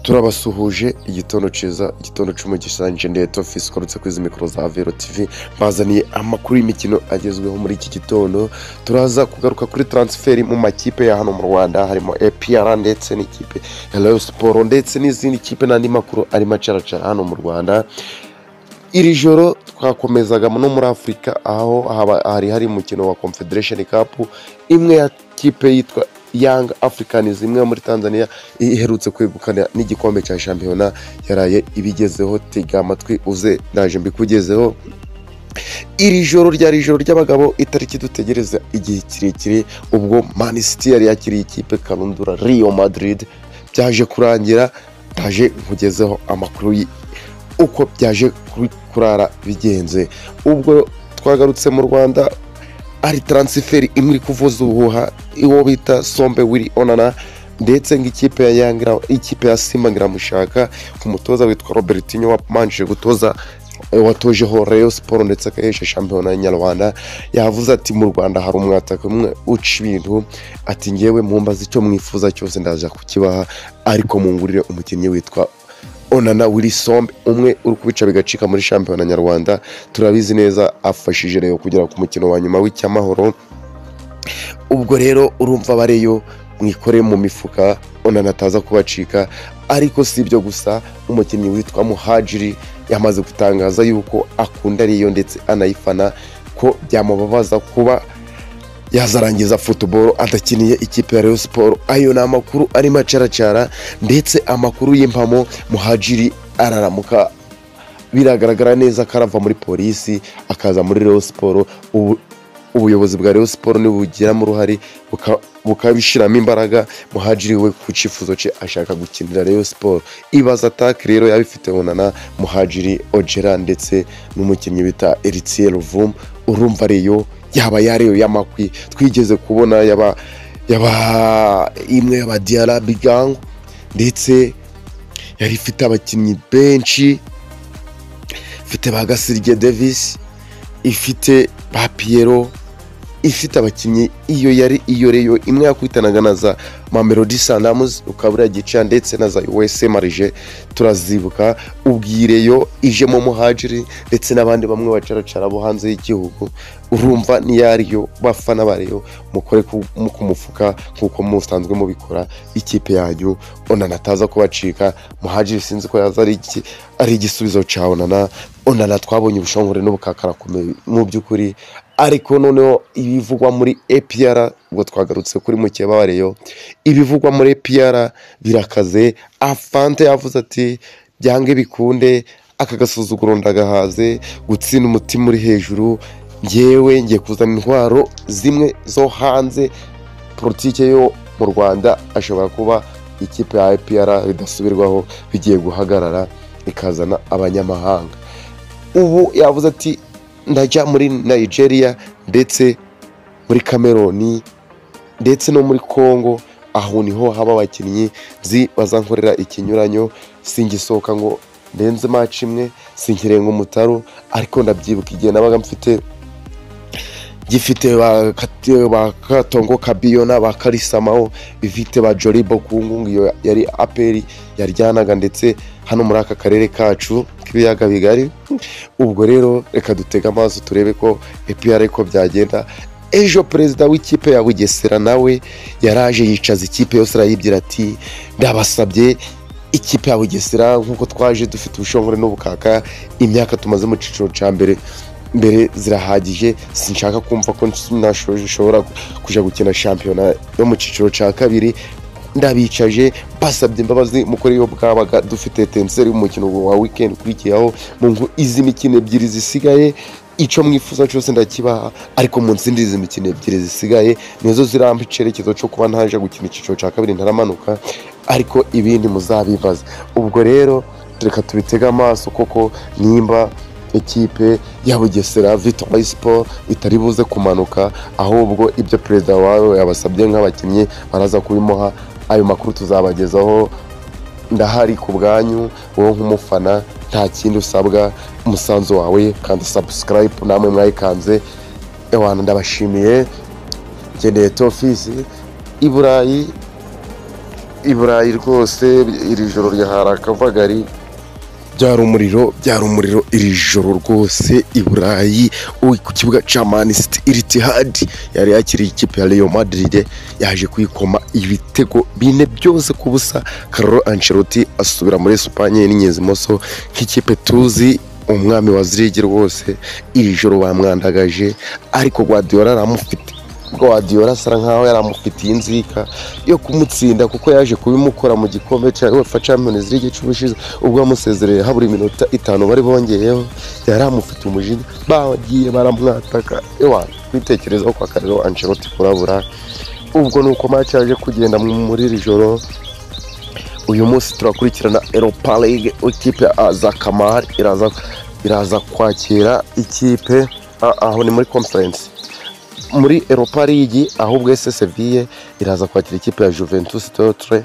turabasuhuje igitondo cyiza igitondo cy'umugisha nanjye ndeto fisi ukorutse kuri izi mikoro za vero tivi bazaniye amakuru y'imikino agezweho muri iki gitondo turaza kugaruka kuri taransiferi mu makipe ya hano mu rwanda harimo epr ndetse n'ikipe ya rayo siporo ndetse n'izindi kipe n'andi makuru arimo acaracara hano mu rwanda iri joro twakomezaga no muri afurika aho haba- hari hari umukino wa confederation cup imwe ya kipe yitwa young africans imwe yo muri tanzania iherutse kwegukana n'igikombe cya shampiyona yaraye ibigezeho tega amatwi uze ndaje mbikugezeho iri joro ryari ijoro ry'abagabo itariki dutegereza igihe kirekire ubwo Man City yari yakiriye ikipe karundura Real Madrid byaje kurangira ndaje nkugezeho amakuru y- uko byaje kuri- kurara bigenze ubwo twagarutse mu rwanda ari taransiferi imwe iri kuvuza ubuhuha uwo bita sombe wiri onana ndetse ng'ikipe ya yangira ikipe ya simba ngiramushaka ku mutoza witwa robertinho wamanjije gutoza watojeho Rayon siporo ndetse akahesha shampiyona nyarwanda yavuze ati mu rwanda hari umwataka umwe uca ibintu ati ngewe mumbaze icyo mwifuza cyose ndaza kukibaha ariko mungurire umukinnyi witwa onana wirisombe umwe uri kubica bigacika muri shampiyona nyarwanda turabizi neza afashije reyo kugera ku mukino wa nyuma w'icyamahoro ubwo rero urumva bareyo mwikore mu mifuka onana ataza kubacika ariko si ibyo gusa umukinnyi witwa muhajiri yamaze gutangaza yuko akunda reyo ndetse anayifana ko byamubabaza kuba yazarangiza futuboro adakiniye ikipe ya Rayon siporo ayo ni amakuru arimo acaracara ndetse amakuru y'impamo muhajiri araramuka biragaragara neza ko arava muri polisi akaza muri Rayon siporo ubu ubuyobozi bwa Rayon siporo nibugiramo uruhare buka- bukabishyiramo imbaraga muhajiri we ku cyifuzo cye ashaka gukinira Rayon siporo ibaza atake rero yabifite onana muhajiri ojera ndetse n'umukinnyi bita eritsiye ruvumu urumva ariyo yaba yariyo y'amakwi twigeze kubona yaba yaba imwe yaba diara bigango ndetse yari ifite abakinnyi benshi ifite ba gasirye davis ifite ba piyero ifite abakinnyi iyo yari iyo reyo imwe yakwitanaga na za mamelodi sandamuzi ukaba uriya gica ndetse na za uwese marije turazibuka ubwireyo ijemo muhajiri ndetse n'abandi bamwe bacaracara bo hanze y'igihugu urumva niyariyo bafana bareyo mukore ku mu- ku mufuka nk'uko musanzwe mubikora ikipe yanyu onana ataza kubacika muhajiri sinzi ko yaza ari iki- ari igisubizo cya onana onana twabonye ubushongore n'ubukakarakomeye mu by'ukuri ariko noneho ibivugwa muri APR ubwo twagarutse kuri mukeba wa Rayon ibivugwa muri APR birakaze afante yavuze ati byange bikunde aka gasuzuguro ndagahaze gutsinda umutima uri hejuru ngewe ngiye kuzana intwaro zimwe zo hanze politike yo mu rwanda ashobora kuba ikipe ya APR bidasubirwaho bigiye guhagarara ikazana abanyamahanga ubu yavuze ati ndajya muri nigeria ndetse muri cameroon ndetse no muri congo aho niho haba abakinnyi nzi bazankorera ikinyuranyo singisohoka ngo ndenze maci imwe sinkirenga umutaro ariko ndabyibuka igihe nabaga mfite gifite ba Kati- ba katongo kabiyona ba karisamaho bifite ba joribo ku ngungu iyo yari aperi yaryanaga ndetse hano muri aka karere kacu k'ibiyaga bigari ubwo rero reka dutege amaso turebe ko epr ko byagenda ejo perezida w'ikipe ya bugesera nawe yaraje yicaza ikipe yose arayibwira ati ndabasabye ikipe ya bugesera nk'uko twaje dufite ubushongore n'ubukaka imyaka tumaze mu cyiciro cya mbere mbere zirahagije sinshaka kumva ko nashobora kujya gukina shampiyona yo mu cyiciro cya kabiri ndabicaje basabye imbabazi mukore iyo bwabaga dufite tenseri y'umukino wa weekend ukurikiyeho mu ngo izi mikino ebyiri zisigaye icyo mwifuza cyose ndakibaha ariko mu ntsindi izi mikino ebyiri zisigaye nizo zirampa icyerekezo cyo kuba ntaje gukina icyiciro cya kabiri ntaramanuka ariko ibindi muzabibaza ubwo rero reka tubitege amaso koko nimba ikipe ya bugesera victoire sport itari buze kumanuka ahubwo ibyo perezida wawe yabasabye nk'abakinnyi baraza kubimuha ayo makuru tuzabagezaho ndahari ku bwanyu wowe nk'umufana nta kindi usabwa umusanzu wawe kanda subscribe namwe mwayikanze ewana ndabashimiye ngeneye tofisi i burayi i burayi rwose iri joro ryahari akavagari byari umuriro byari umuriro iri joro rwose i burayi uri ku kibuga cya manisiti iritihadi yari yakiriye ikipe ya Real Madrid yaje kuyikoma ibitego bine byose ku busa Carlo Ancelotti asubira muri Espagne n'inyenzi moso nk'ikipe tuzi umwami wa zirigi rwose iri joro bamwandagaje ariko Guardiola aramufite Guardiola asa nkaho yari amufitiye inzika yo kumutsinda kuko yaje kubimukora mu gikombe cya UEFA Champions League cy'ubu ushize ubwo yamusezereye habura iminota itanu bari bongeyeho yari amufitiye umujinya bagiye baramwataka ewa kwitekerezaho kwa Carlo Ancelotti kurabura ubwo ni uko match yaje kugenda muri iri joro uyu munsi turakurikirana Europa League ikipe ya Aza Kamar iraza iraza kwakira ikipe a- aho ni muri conference muri Europa League ahubwo ese Seville iraza kwakira ikipe ya Juventus Totre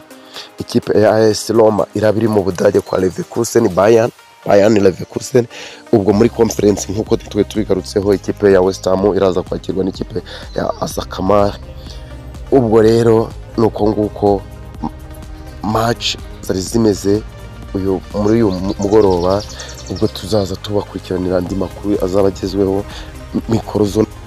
ikipe ya AS Roma iraba iri mu Budage kwa Leverkusen Bayern Bayern Leverkusen ubwo muri conference nk'uko twe tubigarutseho ikipe ya West Ham iraza kwakirwa n'ikipe ya Asakamar ubwo rero ni uko nguko match zari zimeze uyu muri uyu mugoroba ubwo tuzaza tubakurikiranira andi makuru azaba agezweho mikoro zone